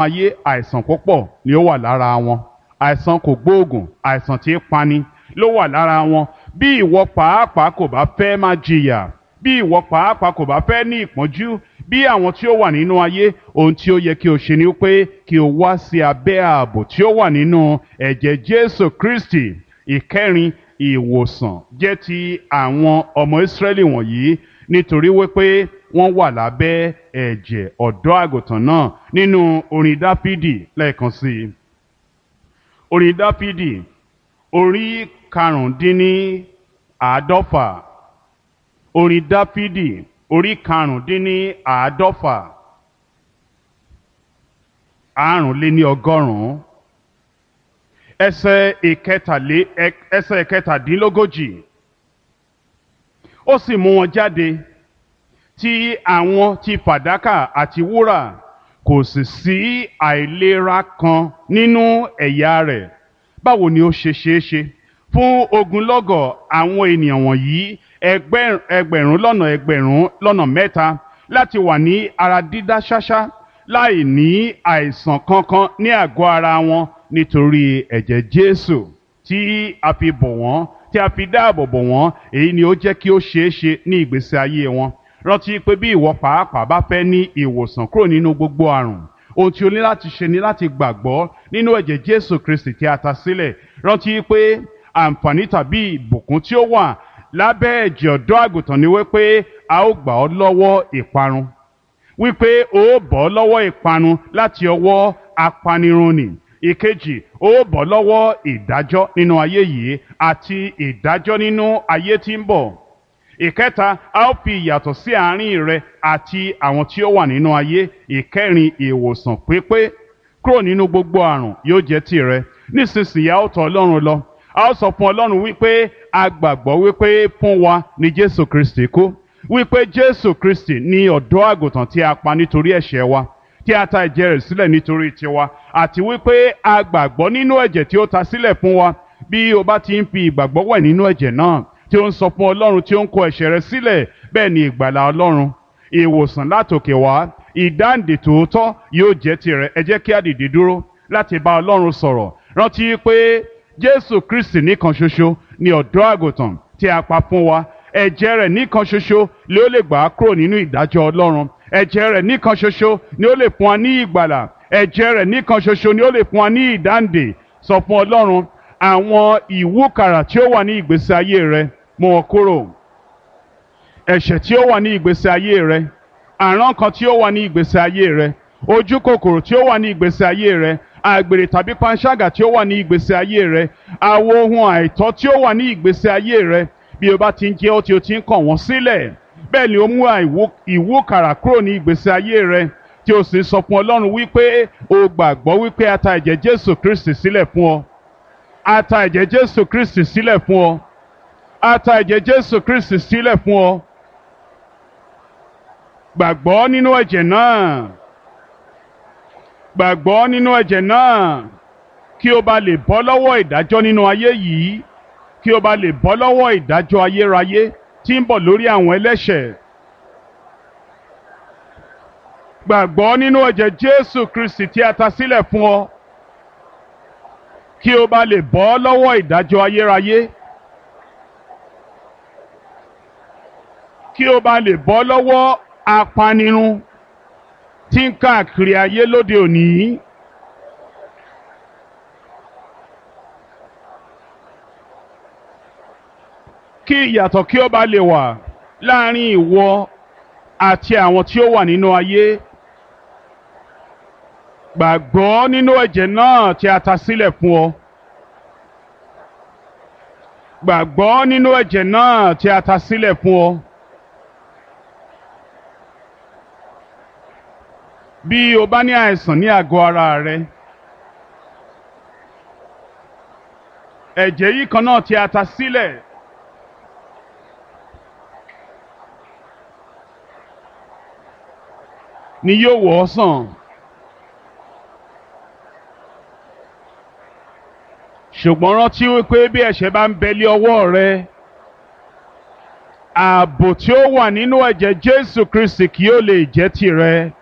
ayé àìsàn púpọ̀ ni ó wà lára wọn àìsàn kò gbóògùn àìsàn tí ń pani ló wà lára wọn bí ìwọ pàápàá kò bá fẹ́ máa jìyà bí ìwọ pàápàá kò bá fẹ́ ní ìpọ́njú bí àwọn tí ó wà nínú ayé ohun tí ó yẹ kí o ṣe ni pé kí o wá sí abẹ́ ààbò tí ó wà nínú ẹ̀jẹ̀ Jésù Kristi ìkẹrin ìwòsàn jẹ́ ti àwọn ọmọ Ísírẹ́lì wọ̀nyí nítorí wípé wọ́n wà lábẹ́ ẹ̀jẹ̀ ọ̀dọ́ àgùntàn náà nínú orin Dáfídì lẹ́ẹ̀kan sí i orin Dáfídì orí karùndínní àádọ́fà orin Dáfídì orí karùndínní àádọ́fà àrùnléní ọgọ́rùn-ún ẹsẹ̀ ìkẹtàlé ẹsẹ̀ ìkẹtàdínlógójì ó sì mú wọn jáde tí àwọn ti fàdákà àti wúrà kò sì sí àìlera kan nínú ẹ̀yà rẹ̀ báwo ni ó ṣe ṣeé ṣe fún ogunlọ́gọ̀ àwọn ènìyàn wọ̀nyí ẹgbẹ̀rún lọ́nà ẹgbẹ̀rún lọ́nà mẹ́ta láti wà ní ara dídá ṣáṣá láì ní àìsàn kankan ní àgọ́ ara wọn nítorí ẹ̀jẹ̀ Jésù tí a fi bọ̀ wọ́n tí a fi dáàbò bò wọ́n èyí ni ó jẹ́ kí ó ṣeé ṣe ní ìgbésí ayé wọn rántí pé bí ìwọ pàápàá bá fẹ́ ní ìwòsàn kúrò nínú gbogbo àrùn ohun tí o ní láti ṣe ni láti gbàgbọ́ nínú ẹ̀jẹ̀ Jésù Kristi tí a ta sílẹ̀ rántí pé àǹfààní tàbí ìbùkún tí ó wà lábẹ́ ẹ̀jẹ̀ ọ̀dọ́ àgùntàn ni wípé a ó gbà ọ́ lọ́wọ́ ìparun wípé o ó bọ́ lọ́wọ́ ìparun láti ọwọ́ apanirun nì ìkejì ó bọ́ lọ́wọ́ ìdájọ́ nínú ayé yìí àti ìdájọ́ nínú ayé tí ń bọ̀ ìkẹta a ó fi ìyàtọ̀ sí àárín rẹ àti àwọn tí ó wà nínú ayé ìkẹrin ìwòsàn pípé kúrò nínú gbogbo àrùn yóò jẹ́ tìrẹ nísinsìnyí a ó tọ̀ Ọlọ́run lọ a ó sọ fún Ọlọ́run wípé a gbàgbọ́ wípé fún wa ni Jésù Kristi kú wípé Jésù Kristi ni ọ̀dọ́ àgùntàn tí a pa nítorí ẹ̀ṣẹ̀ wa tí a ta ẹ̀jẹ̀ rẹ̀ sílẹ̀ nítorí tiwa àti wípé a gbàgbọ́ nínú ẹ̀jẹ̀ tí ó ta sílẹ̀ fún wa bí o bá ti ń fi ìgbàgbọ́ wẹ̀ nínú ẹ̀jẹ̀ náà tí ó ń sọ fún Ọlọ́run tí ó ń kó ẹ̀ṣẹ̀ rẹ̀ sílẹ̀ bẹ́ẹ̀ ni ìgbàlà Ọlọ́run ìwòsàn látòkè wá ìdáǹdè tòótọ́ yóò jẹ́ tirẹ̀ ẹ jẹ́ kí a dìde dúró láti bá Ọlọ́run sọ̀rọ̀ rántí pé Jésù Kristi nìkan ṣoṣo ni ọ̀dọ́ àgùntàn tí a pa fún wa ẹ̀jẹ̀ rẹ̀ nìkan ṣoṣo ni ó lè gbà á kúrò nínú ìdájọ́ Ọlọ́run ẹ̀jẹ̀ rẹ̀ nìkan ṣoṣo ni ó lè fún wa ní ìgbàlà ẹ̀jẹ̀ rẹ̀ nìkan ṣoṣo ni ó lè fún wa ní ìdáǹdè sọ fún Ọlọ́run àwọn ìwúkàrà tí ó wà ní ìgbésí ayé rẹ mú wọn kúrò ẹ̀ṣẹ̀ tí ó wà ní ìgbésí ayé rẹ àrán kan tí ó wà ní ìgbésí ayé rẹ ojú kòkòrò tí ó wà ní ìgbésí ayé rẹ àgbèrè tàbí panṣágà tí ó wà ní ìgbésí ayé rẹ àwọn ohun àìtọ́ tí ó wà ní ìgbésí ayé rẹ bí o bá ti ń jẹ́ ó tí o ti ń kàn wọ́n sílẹ̀ bẹ́ẹ̀ ni ó mú ìwúkàrà kúrò ní ìgbésí ayé rẹ tí o sì sọ fún Ọlọ́run wípé o gbàgbọ́ wípé a ta ẹ̀jẹ̀ Jésù Kristi sílẹ̀ fún ọ a ta ẹ̀jẹ̀ Jésù Kristi sílẹ̀ fún ọ a ta ẹ̀jẹ̀ Jésù Kristi sílẹ̀ fún ọ gbàgbọ́ nínú ẹ̀jẹ̀ náà gbàgbọ́ nínú ẹ̀jẹ̀ náà kí o bá lè bọ́ lọ́wọ́ ìdájọ́ nínú ayé yìí kí o bá lè bọ́ lọ́wọ́ ìdájọ́ ayérayé tí ń bọ̀ lórí àwọn ẹlẹ́ṣẹ̀ gbàgbọ́ nínú ẹ̀jẹ̀ Jésù Kristi tí a ta sílẹ̀ fún ọ kí o bá lè bọ́ lọ́wọ́ ìdájọ́ ayérayé kí o bá lè bọ́ lọ́wọ́ apanirun tí ń káàkiri ayé lóde òní. kí ìyàtọ̀ kí ó bá lè wà láàrin ìwọ àti àwọn tí ó wà nínú ayé. Gbàgbọ́ nínú ẹ̀jẹ̀ náà tí a ta sílẹ̀ fún ọ. Gbàgbọ́ nínú ẹ̀jẹ̀ náà tí a ta sílẹ̀ fún ọ. Bí o bá ní àìsàn ní àgọ́ ara rẹ, ẹ̀jẹ̀ yìí kan náà tí a ta sílẹ̀. ni yóò wọ̀ ọ́ sàn. ṣùgbọ́n rántí wípé bí ẹ̀ṣẹ̀ bá ń bẹ̀lẹ̀ ọwọ́ rẹ ààbò tí ó wà nínú ẹ̀jẹ̀ Jésù Kristi kì yóò lè jẹ́ tìrẹ.